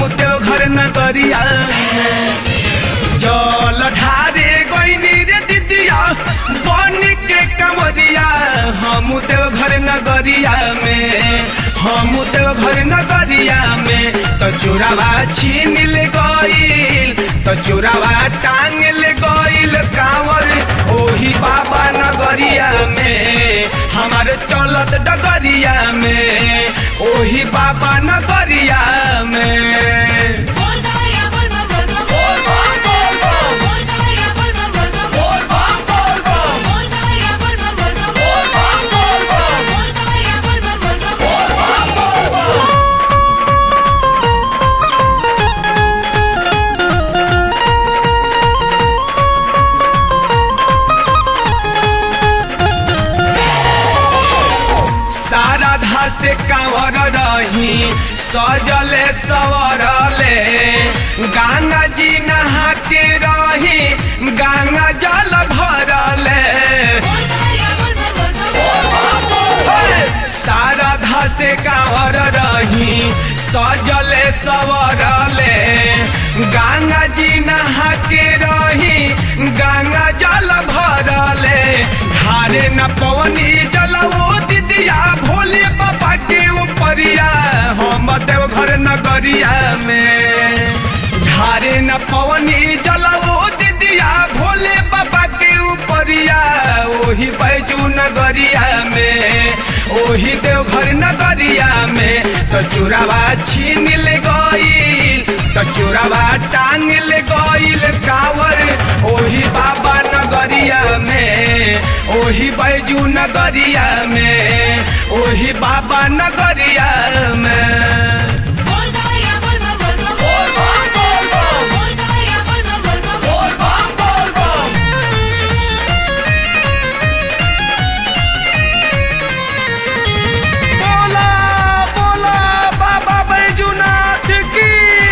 देवघर नगरिया में जल ढारे गईनी रे दिदिया बन के कमरिया हम देवघर नगरिया में हम देवघर नगरिया में तो चोरावा छीन ले गईल तो चोरावा टांग ले गईल कांवर ओही बाबा नगरिया में हमारे चलत डगरिया में ओही बाबा नगरिया में बोल गया बोल बम बोल बम बोल गया बोल बम बोल बम बोल गया बोल बम बोल बम बोल गया बोल बम बोल बम सारा धासे कांवर रही सजले सवरले गंगा जी नहा के रही गंगा जल भरले बोल गया बोल बम बोल बम हे! सारा धासे कांवर रही सजले सवरले गंगा जी नहा के रही गंगा जल भरले धारे न पवनी जलवो दिदिया भोले बाबा के ऊपरिया हम देवघर नगरिया में धारे न पवनी जलवो दिदिया भोले बाबा के ऊपरिया ओही बैजू नगरिया में ओही देवघर नगरिया में तो चोरावा छीन ले गईल तो चोरावा टांग ले गईल कावर ओही बाबा नगरिया में ओही बैजू नगरिया में ओही बाबा नगरिया में बोल गया बोल बम बोल बम बोल गया बोल बम बोल बम बोला बोला बाबा बैजूनाथ की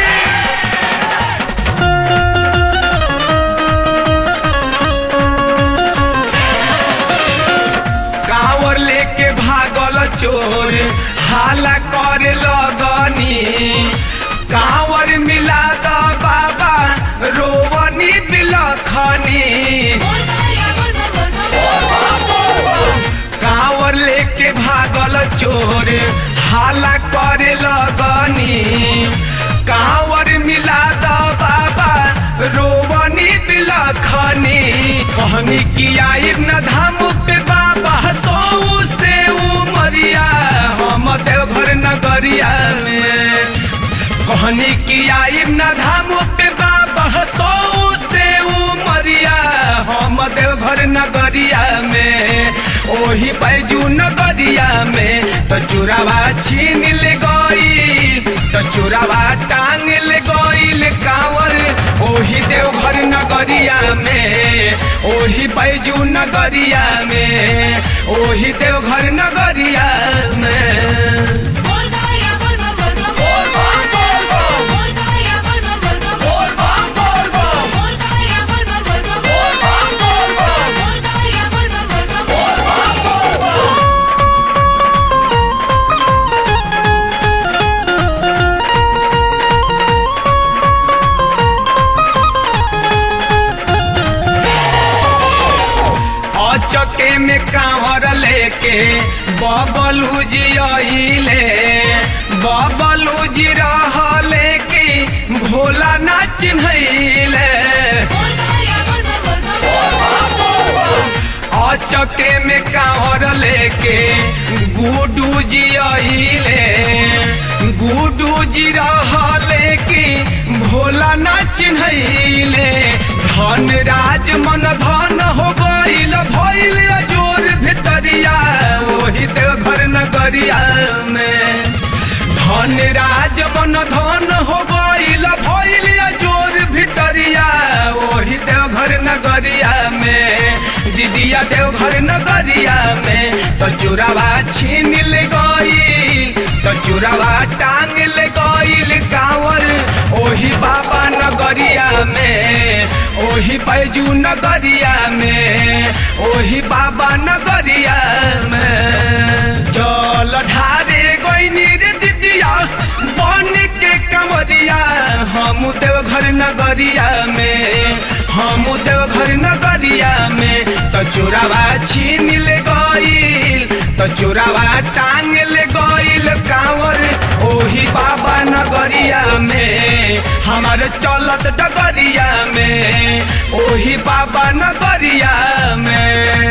कावर लेके भागल चोर हाला करे लगनी कावर मिला द बाबा रोवनी बिलखनी बोल गया बोल बम बोल बम कावर लेके भागल चोर हाला करे लगनी कावर मिला द बाबा रोवनी बिलखनी कहनी कि आई न धाम पे बाबा सौ से उमरिया हम देवघर नगरिया में कहनी कि आई न धाम पे बाबा सौ से उमरिया हम देवघर नगरिया में ओही बैजू नगरिया में तो चोरावा छीन ले गईल तो चोरावा टांग ले गईल कांवर ओही देवघर नगरिया में ओही बैजू नगरिया में ओही देवघर नगरिया में बोल गया बोल बम बोल गया बोल बम बोल गया बोल बम बोल गया बोल बम बोल अचके में कांवर लेके बबलू जी आइले बबलू जी रहले कि भोला ना चिन्हैले बोल गया बोल बम अचके में कांवर लेके गुडू जी आइले गुडू जी रहले कि भोला ना चिन्हैले धन राज मन धन हो गईल भइल जोर भितरिया ओही देवघर नगरिया में धन राज मन धन हो गईल भइल जोर भितरिया ओही देवघर नगरिया में दीदिया देवघर नगरिया में तो चोरावा छीन ले गईल तो चोरावा टांग ले गईल कांवर ओही बाबा नगरिया में ओही बैजू नगरिया में ओही बाबा नगरिया में जल ढारे गईनी रे दिदिया बन के कमरिया नगरिया में हम देवघर नगरिया में तो चोरावा छीन ले गईल तो चोरावा टांग ले गईल कांवर ओही बाबा नगरिया में हमारे चलत डगरिया में ओही बाबा नगरिया में